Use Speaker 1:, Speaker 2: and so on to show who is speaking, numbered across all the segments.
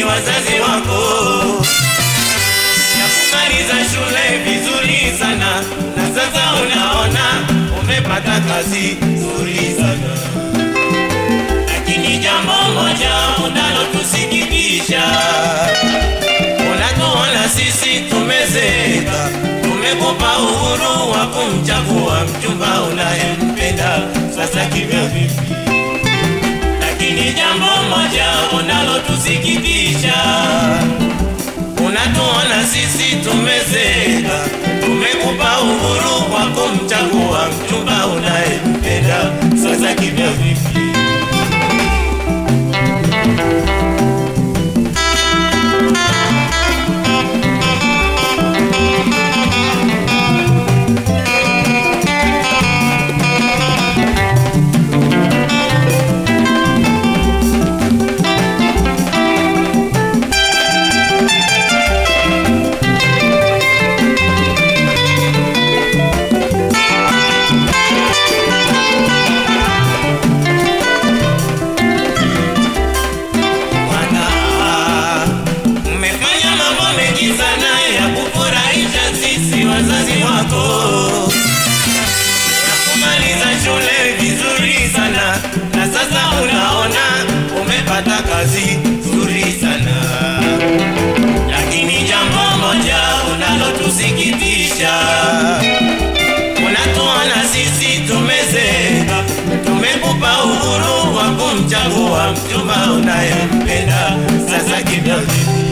Speaker 1: sisi wazazi wako ya kumaliza shule vizuri sana, na sasa unaona umepata kazi nzuri sana, lakini jambo moja unalotusikitisha, unatuona sisi tumezeeka, tumekupa uhuru wa kumchagua mchumba unayempenda, sasa kivyo vipi? Lakini jambo moja unalotusikitisha unatuona sisi tumezeeka, tumekupa uhuru wa kumchagua mchumba unayempenda, sasa kivyo vipi? Bwana, mmefanya mambo mengi sana ya kufurahisha sisi wazazi wako, ya kumaliza shule vizuri sana, na sasa unaona umepata kazi nzuri sana, lakini jambo moja unalotusikitisha unatuona sisi tumezeeka, tumekupa uhuru wa kumchagua mchumba unayempenda, sasa kivyo vipi?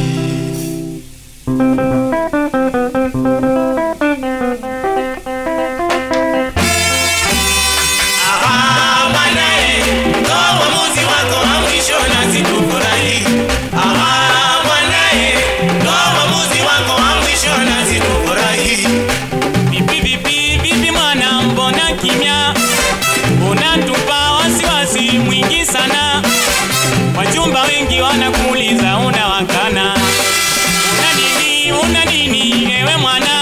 Speaker 1: Aha, bwana eh, toa uamuzi wako wa mwisho nasi tufurahi. Aha, bwana eh, toa uamuzi wako wa mwisho nasi tufurahi.
Speaker 2: Vipi vipi vipi mwana, mbona kimya? Unatupa wasiwasi mwingi sana, wachumba wengi wanakuuliza unawakana. Una nini, una nini ewe mwana?